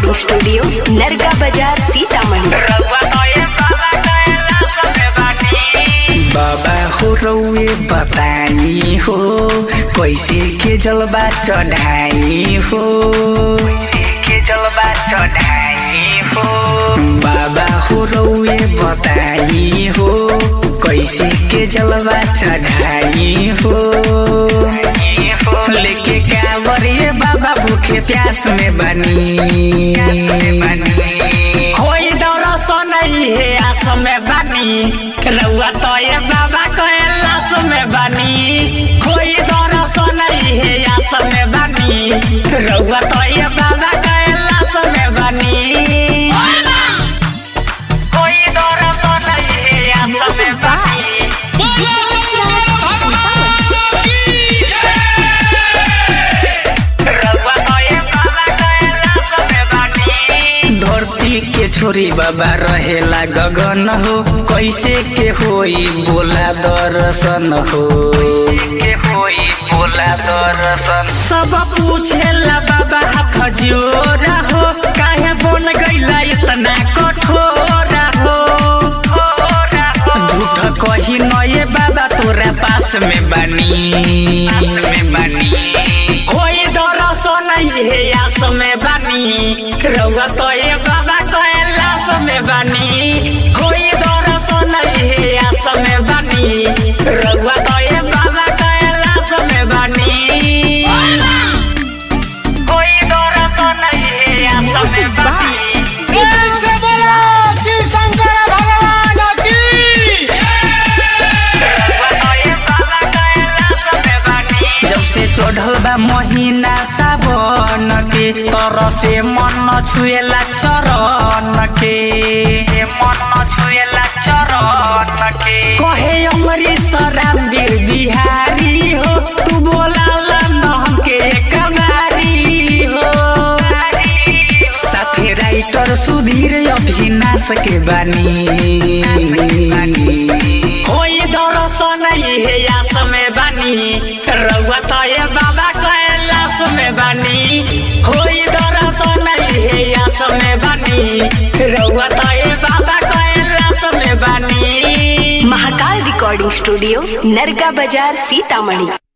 recording studio नरगा बाजार सीतामढ़ी बाबा हो रउए बताई हो कैसे के जलवा चढ़ाई हो के जलवा चढ़ाई हो बाबा हो रउए बताई हो कैसे के जलवा चढ़ाई हो लेके कांवरिए बाबा भूखे प्यास में बनी होई दौरा सोनई है आस में बनी रउआ तो ये बाबा कैलाश में बनी होई दौरा सोनई है आस में बनी रउआ तो ये बाबा कैलाश में बनी होई दौरा सोनई है आस में बनी रउआ तो ये बाबा कैलाश में बनी धरती के छोरी बाबा रहेला गगन हो कैसे के होई बोला दर्शन हो के होई बोला दर्शन सब पूछेला बाबा हाथ जोरा हो काहे बन गईला इतना कठोरा हो झूठ कही नये बाबा तोरा पास में बनी में बनी होई दर्शन हे आस में बनी रउआ तो ये बाबा कैलाश में बनी होई दर्शन हे आस में बनी रउआ तो ये बाबा कैलाश में बनी होई दर्शन हे आस में बनी जब से चढ़ल बा महीना सावन के तर से मन छुएला चरण के मन छुएला चरण के कहे अमरीश रामवीर बिहारी हो तू बोला न हमके कमारी हो साथे राइटर सुधीर अभिनाश के बानी होई दर्शन हे आस में बानी रउआ तो ये बाबा कैलाश में बानी होई दर्शन हे आस में बानी रउआ तो ये बाबा कैलाश में बानी महाकाल रिकॉर्डिंग स्टूडियो नरगा बाजार सीतामढ़ी